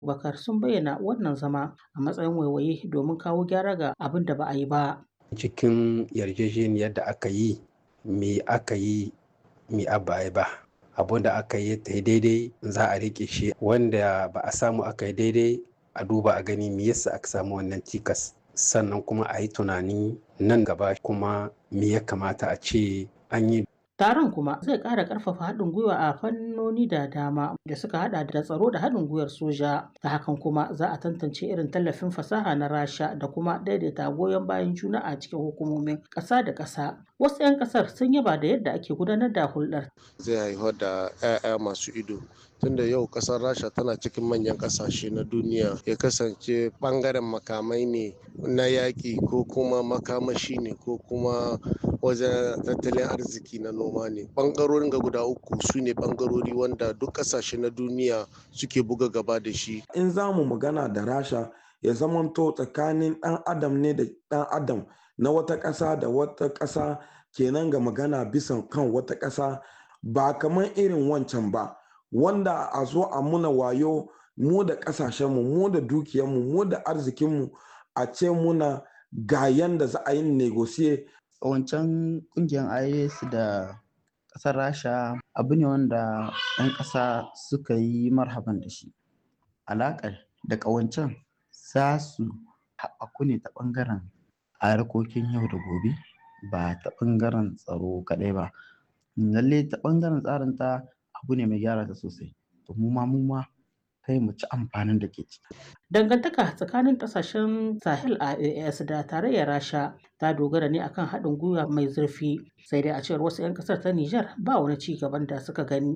Bakar sun bayyana wannan zama a matsayin waiwaye domin kawo gyara ga abin da ba a yi ba. Cikin yarjejeniyar da aka yi, me aka yi, me abba ba. Abun da aka yi ta daidai za a riƙe shi wanda ba a samu aka yi daidai a duba a gani me yasa aka samu wannan cikas. Sannan kuma a yi tunani nan gaba kuma me ya kamata a ce an yi Taron kuma zai ƙara ƙarfafa haɗin gwiwa a fannoni da dama da suka haɗa da tsaro da haɗin gwiwar soja. Ta hakan kuma za a tantance irin tallafin fasaha na Rasha da kuma daidaita goyon bayan juna a cikin hukumomin ƙasa da ƙasa. Wasu 'yan ƙasar sun yaba da yadda ake gudanar da hulɗar. Zai haifar da 'ya'ya masu ido tunda yau kasar rasha tana cikin manyan kasashe na duniya ya kasance bangaren makamai ne na yaƙi ko kuma makamashi ne ko kuma wajen tattalin arziki na noma ne bangarorin ga guda uku su ne bangarori wanda duk kasashe na duniya suke buga gaba da shi in za mu magana da rasha ya zamanto tsakanin ɗan adam ne da ɗan adam na wata ƙasa da wata ƙasa kenan ga magana bisan kan wata ƙasa ba kamar irin wancan ba wanda a zo a muna wayo mu da ƙasashenmu mu da dukiyarmu mu da arzikinmu a ce muna ga yanda za a yi negosiye wancan kungiyar is da ƙasar rasha abu ne wanda 'yan ƙasa suka yi marhaban da shi alaƙar da ƙawancen za su haɓaku ne ta ɓangaren harkokin yau da gobe ba ta ɓangaren tsaro kaɗai ba lalle ta ɓangaren tsarin ta abu ne mai gyara ta sosai to mu ma mu ma kai mu ci amfanin da ke ciki. Dangantaka tsakanin kasashen Sahel a AAS da tarayyar Rasha ta dogara ne akan haɗin gwiwa mai zurfi sai dai a cewar wasu 'yan ƙasar ta Nijar ba wani ci gaban da suka gani